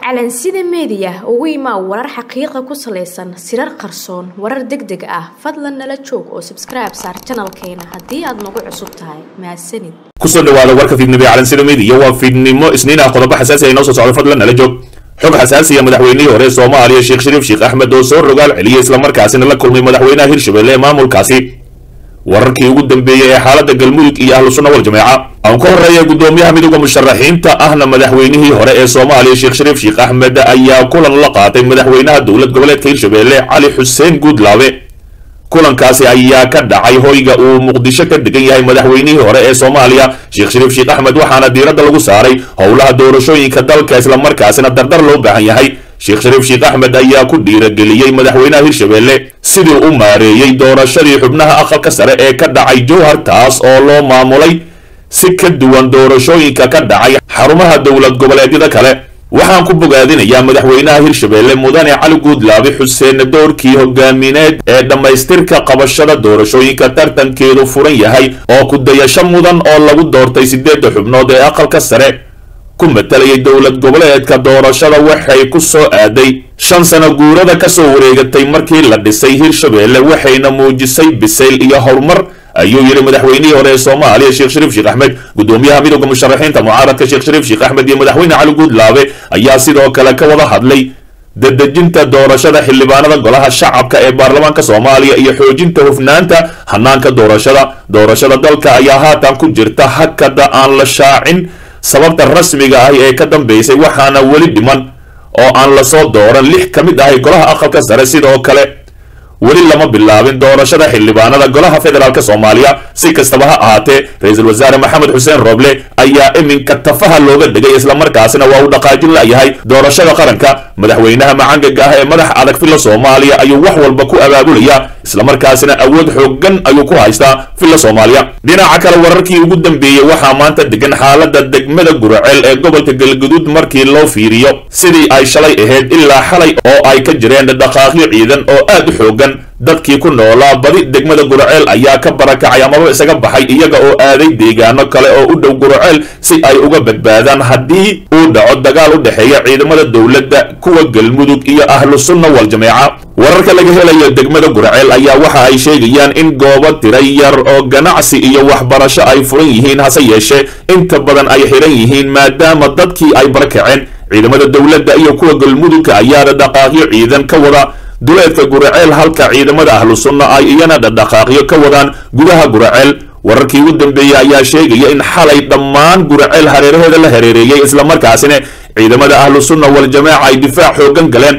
calansida meediya ugu imaa warar xaqiiqa ku salaysan sirar qarsoon warar deg deg ah fadlan nala joog oo sabskribe saar janalkeena haddii aad nagu cusub tahay mahadsanid kusoo dhawaada warka fiidnimo ee calansida meediya waa fiidnimo isniin ah qodobo xasaasi ay noo soo socdo fadlan nala joog xog xasaasiya madaxweynihii hore soomaaliya sheekh shariif sheekh axmed oo soo rogaal celiyey islamarkaasina la kulmay madaxweynaha hirshabelle ee maamulkaasi wararkii ugu dambeeyey ee xaaladda galmudug iyo ahlu sunna wal jameeca aan ku horreeya guddoomiyaha midowda musharaxiinta ahna madaxweynihii hore ee soomaaliya sheekh shariif sheekh axmed ayaa kulan la qaatay madaxweynaha dowlad goboleedka hirshabelle cali xuseen guudlaabe kulankaasi ayaa ka dhacay hoyga uu muqdisho ka degan yahay madaxweynihii hore ee soomaaliya sheekh shariif sheekh axmed waxaana diiradda lagu saaray howlaha doorashooyinka dalka islamarkaasina dardar loo baahan yahay sheekh shariif sheekh axmed ayaa ku dhiirageliyey madaxweynaha hirshabelle sidii u maareeyey doorashadii xubnaha aqalka sare ee ka dhacay jowhar taas oo loo maamulay si ka duwan doorashooyinka ka dhacay xarumaha dowlad goboleedyada kale waxaan ku bogaadinayaa madaxweynaha hirshabelle mudane cali guudlaabe xuseen doorkii hogaamineed ee dhammaystirka qabashada doorashooyinka tartankeedu furan yahay oo ku dayasho mudan oo lagu doortay sideedda xubnood ee aqalka sare ku matalayay dowlad goboleedka doorashada waxay ku soo aaday shan sano guurada ka soo wareegatay markii la dhisay hirshabelle waxayna muujisay bisayl iyo horumar ayuu yidhi madaxweynihii hore ee soomaaliya sheekh shariif sheekh axmed guddoomiyaha midowda musharaxiinta mucaaradka sheekh shariif sheekh axmed iyo madaxweyne cali guudlaabe ayaa sidoo kale ka wada hadlay dadejinta doorashada xildhibaanada golaha shacabka ee baarlamaanka soomaaliya iyo xoojinta hufnaanta hanaanka doorashada doorashada dalka ayaa haatan ku jirta hakada aan la shaacin sababta rasmiga ah ee ka dambeysay waxaana weli dhiman oo aan lasoo dooran lix ka mid ahay golaha aqalka sare sidoo kale weli lama bilaabin doorashada xildhibaanada golaha federaalk soomaaliya si kastaba ha ahaatee ra-iisul wasaare maxamed xuseen roble ayaa iminka tafaha looga dhigay islamarkaasina waa uu dhaqaajin layahay doorashada qaranka madaxweynaha macangaga ah ee madax adag filla soomaaliya ayuu wax walba ku abaabulaya islamarkaasina awood xoogan ayuu ku haystaa filla soomaaliya dhinaca kale wararkii ugu dambeeyey waxaa maanta degan xaalada degmada guraceel ee gobolka galguduud markii loo fiiriyo sidii ay shalay ahayd ilaa xalay oo ay ka jireen dhaqaaqyo ciidan oo aad u xoogan dadkii ku noolaa badi degmada guraceel ayaa ka barakacay amaba isaga baxay iyaga oo aaday deegaano kale oo u dhow guraceel si ay uga badbaadaan haddii uu dhaco dagaal u dhexeeya ciidamada dowladda kuwa galmudug iyo ahlu sunna wal jameeca wararka laga helayo degmada guraceel ayaa waxa ay sheegayaan in goobo tira yar oo ganacsi iyo waxbarasho ay furan yihiin hase yeeshee inta badan ay xiran yihiin maadaama dadkii ay barakaceen ciidamada dowladda iyo kuwa galmudugka ayaana dhaqaaqyo ciidan ka wada duleedka guraceel halka ciidamada ahlu sunna ay iyana dhaqaaqyo ka wadaan gudaha guraceel wararkii ugu dambeeyey ayaa sheegaya in xalay dhammaan guraceel hareeraheeda la hareereeyey islamarkaasina ciidamada ahlu sunna wal jamaaca ay difaac xoogan galeen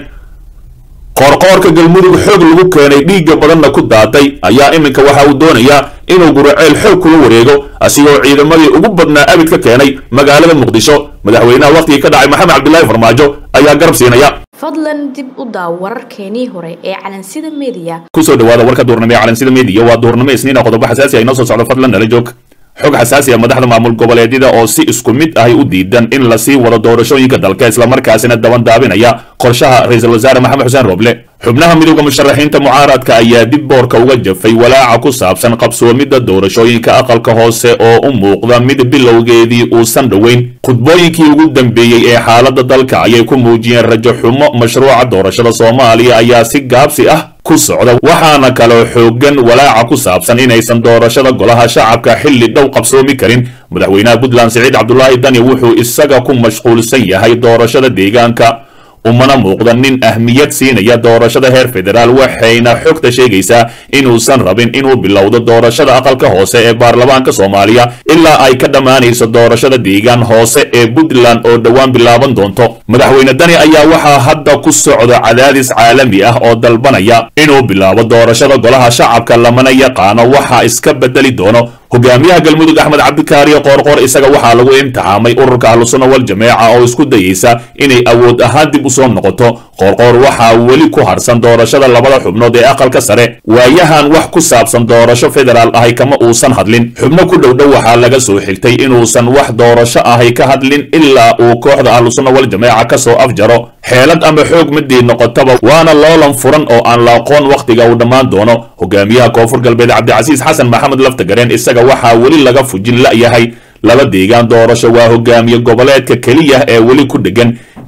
qoorqoorka galmudug xoog lagu keenay dhiigga badanna ku daatay ayaa iminka waxa uu doonayaa inuu guraceel xoog kula wareego asigoo ciidamadii ugu badnaa abid ka keenay magaalada muqdisho madaxweynaha wakhtigii ka dhacay maxamed cabdilaahi farmaajo ayaa garab siinaya fadlan dib u daaw wararkeenii hore ee calansida meediya kusoo dhawaada warka duurnimo ee calansida meediya waa duurnimo isniina qodobo xasaasi ay noo soo socdo fadlan nala joog xog xasaasi a madaxda maamul goboleedyada oo si isku mid ahay u diidan in lasii wado doorashooyinka dalka islamarkaasina dabandaabinaya qorshaha ra-iisul wasaare maxamed xuseen roble xubnaha midowda musharaxiinta mucaaradka ayaa dib boorka uga jafay walaaca ku saabsan qabsoomidda doorashooyinka aqalka hoose oo u muuqda mid bilowgeedii uusan dhoweyn khudbooyinkii ugu dambeeyey ee xaaladda dalka ayay ku muujiyeen rajo xumo mashruuca doorashada soomaaliya ayaa si gaabsi ah ku socda waxaana kaloo xoogan walaaca ku saabsan inaysan doorashada golaha shacabka xilli dhow qabsoomi karin madaxweynaha puntland siciid cabdulaahi dani wuxuu isaga ku mashquulsan yahay doorashada deegaanka umana muuqda nin ahmiyad siinaya doorashada heer federaal waxayna xogta sheegaysaa inuusan rabin inuu bilowdo doorashada aqalka hoose ee baarlamaanka soomaaliya ilaa ay ka dhammaanayso doorashada deegaan hoose ee puntland oo dhowaan bilaaban doonto madaxweyne dani ayaa waxaa hadda ku socda cadaadis caalami ah oo dalbanaya inuu bilaabo doorashada golaha shacabka lamana yaqaano waxa iska bedeli doono hogaamiyaha galmudug axmed cabdikaariyo qoorqoor isaga waxaa lagu imtixaamay ururka ahlusunna wal jameeca oo isku dayeysa inay awood ahaan dib u soo noqoto qoorqoor waxaa weli ku harsan doorashada labada xubnood ee aqalka sare waayahan wax ku saabsan doorasho federaal ahay kama uusan hadlin xubno ku dhowdhow waxaa laga soo xigtay inuusan wax doorasho ahay ka hadlin ilaa uu kooxda ahlusunna wal jameeca ka soo afjaro xeelad ama xoog midii noqotaba waana loolan furan oo aan la aqoon wakhtiga uu dhammaan doono hogaamiyaha koonfur galbeed cabdicasiis xasan maxamed laftagareen isaga waxaa weli laga fujin la'yahay laba deegaan doorasho waa hogaamiye goboleedka keliya ee weli ku dhegan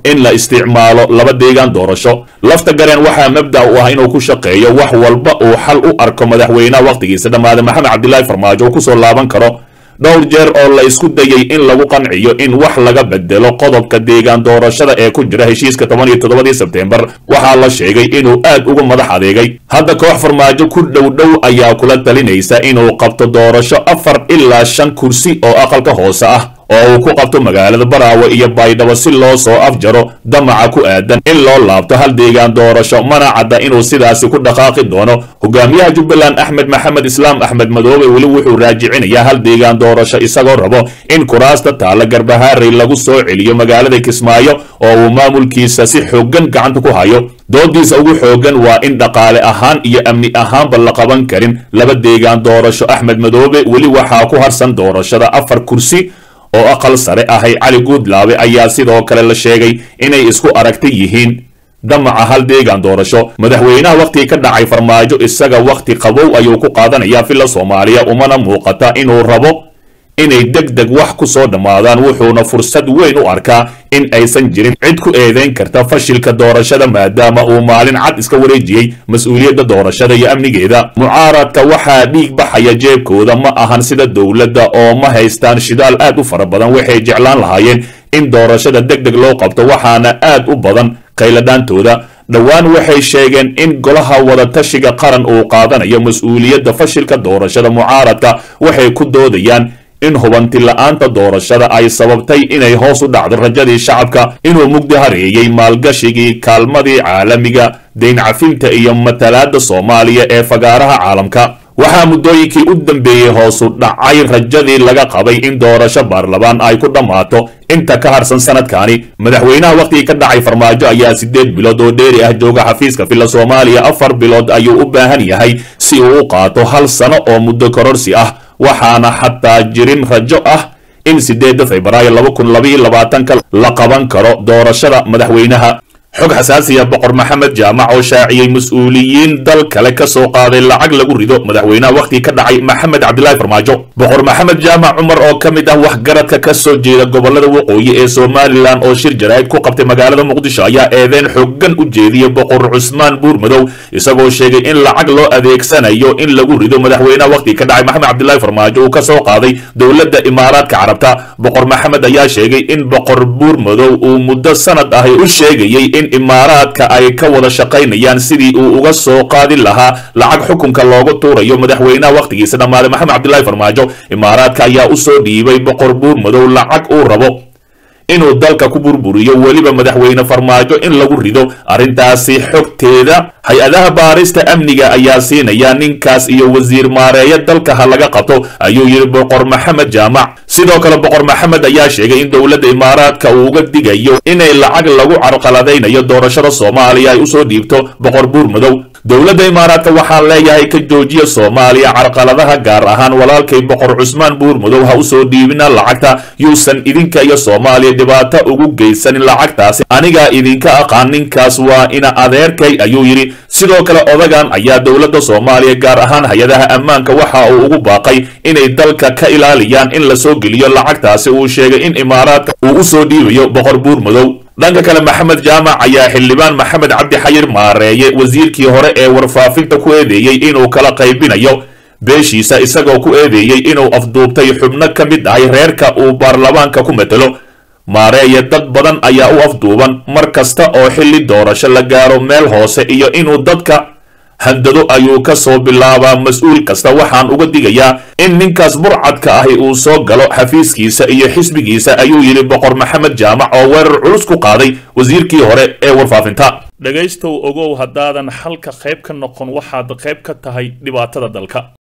in la isticmaalo laba deegaan doorasho lafta gareen waxaa mabda u ah inuu ku shaqeeyo wax walba uu xal u arko madaxweynaha wakhtigiisa dhammaaday maxamed cabdilaahi farmaajo uu kusoo laaban karo dhowr jeer oo la isku dayay in lagu qanciyo in wax laga bedelo qodobka deegaan doorashada ee ku jira heshiiska toban iyo toddobadii sebteembar waxaa la sheegay inuu aad uga madax adeegay hadda koox farmaajo ku dhow dhow ayaa kula talinaysa inuu qabto doorasho afar ilaa shan kursi oo aqalka hoose ah oo uu ku qabto magaalada baraawe iyo baydhabo si loo soo afjaro damaca ku aadan in loo laabto hal deegaan doorasho mana cadda inuu sidaasi ku dhaqaaqi doono hogaamiyaha jubbaland axmed maxamed islaam axmed madoobe weli wuxuu raajicinayaa hal deegaan doorasho isagoo rabo in kuraasta taalla garbahaaray lagu soo celiyo magaalada kismaayo oo uu maamulkiisa si xooggan gacanta ku hayo doodiisa ugu xooggan waa in dhaqaale ahaan iyo amni ahaanba la qaban karin laba deegaan doorasho axmed madoobe weli waxaa ku harsan doorashada afar kursi oo aqal sare ahay cali guudlaabe ayaa sidoo kale la sheegay inay isku aragta yihiin damaca hal deegaan doorasho madaxweynaha wakhtigii ka dhacay farmaajo isaga wakhti qabow ayuu ku qaadanayaa filla soomaaliya umana muuqata inuu rabo inay deg deg wax ku soo dhammaadaan wuxuuna fursad weyn u arkaa in aysan jirin cid ku eedayn karta fashilka doorashada maadaama uu maalin cad iska wareejiyey mas-uuliyadda doorashada iyo amnigeeda mucaaradka waxaa dhiig baxaya jeebkooda ma ahan sida dowladda oo ma haystaan shidaal aad u fara badan waxay jeclaan lahaayeen in doorashada deg deg loo qabto waxaana aad u badan qayladhaantooda dhowaan waxay sheegeen in golaha wadatashiga qaran uu qaadanayo mas-uuliyadda fashilka doorashada mucaaradka waxay ku doodayaan in hubanti la-aanta doorashada ay sababtay inay hoos u dhacdo rajadii shacabka inuu mugdi hareeyey maalgashigii kaalmadii caalamiga dayn cafinta iyo matalaadda soomaaliya ee fagaaraha caalamka waxaa muddooyinkii u dambeeyey hoosu dhacay rajadii laga qabay in doorasho baarlamaan ay ku dhammaato inta ka harsan sanadkani madaxweynaha wakhtigii ka dhacay farmaajo ayaa siddeed bilood oo dheeri ah jooga xafiiska filla soomaaliya afar bilood ayuu u baahan yahay si uu u qaato hal sano oo muddo kororsi ah waxaana xataa jirin rajo ah in sideedda febraayo laba kun labaiyo labaatanka la qaban karo doorashada madaxweynaha xog xasaasiya boqor maxamed jaamac oo shaaciyey mas-uuliyiin dal kale ka soo qaaday lacag lagu rido madaxweynaha wakhtigii ka dhacay maxamed cabdilaahi farmaajo boqor maxamed jaamac cumar oo ka mid ah waxgaradka ka soo jeeda gobolada waqooyi ee somalilan oo shir jaraa'id ku qabtay magaalada muqdisho ayaa eedeyn xoogan u jeediyey boqor cusmaan buurmadow isagoo sheegay in lacag loo adeegsanayo in lagu rido madaxweynaha wakhtigii ka dhacay maxamed cabdilaahi farmaajo uu ka soo qaaday dowladda imaaraadka carabta boqor maxamed ayaa sheegay in boqor buurmadow uu muddo sanad ahi u sheegayey in imaaraadka ay ka wada shaqaynayaan sidii uu uga soo qaadi lahaa lacag xukunka loogu tuurayo madaxweynaha wakhtigiisa dhammaaday maxamed cabdilaahi farmaajo imaaraadka ayaa u soo dhiibay boqor buurmadow lacag uu rabo inuu dalka ku burburiyo weliba madaxweyne farmaajo in lagu rido arrintaasi xogteeda hay-adaha baarista amniga ayaa siinaya ninkaas iyo wasiir maareeya dalka ha laga qabto ayuu yidhi boqor maxamed jaamac sidoo kale boqor maxamed ayaa sheegay in dowladda imaaraadka uu uga digayo inay lacag lagu carqaladaynayo doorashada soomaaliya ay usoo dhiibto boqor buurmadow dowladda imaaraadka waxaan leeyahay ka joojiya soomaaliya carqaladaha gaar ahaan walaalkay boqor cusmaan buurmadow ha usoo dhiibina lacagta yuusan idinka iyo soomaaliya dhibaato ugu geysanin lacagtaasi anigaa idinka aqaan ninkaas waa ina adeerkay ayuu yidhi sidoo kale odagan ayaa dowladda soomaaliya gaar ahaan hay-adaha ammaanka waxa uu ugu baaqay inay dalka ka ilaaliyaan in la soo geliyo lacagtaasi uu sheegay in imaaraadka uu usoo dhiibayo boqor buurmadow dhanka kale maxamed jaamac ayaa xildhibaan maxamed cabdi xayir maareeye wasiirkii hore ee warfaafinta ku eedeeyey inuu kala qaybinayo beeshiisa isagoo ku eedeeyey inuu afduubtay xubno ka mid ahay reerka uu baarlamaanka ku matelo maareeye dad badan ayaa u afduuban mar kasta oo xilli doorasho la gaaro meel hoose iyo inuu dadka handado ayuu ka soo bilaabaa mas-uul kasta waxaan uga digayaa in ninkaas burcadka ahi uu soo galo xafiiskiisa iyo xisbigiisa ayuu yidhi boqor maxamed jaamac oo weerar culus ku qaaday wasiirkii hore ee warfaafinta dhegaystow ogow haddaadan xalka qayb ka noqon waxaad qayb ka tahay dhibaatada dalka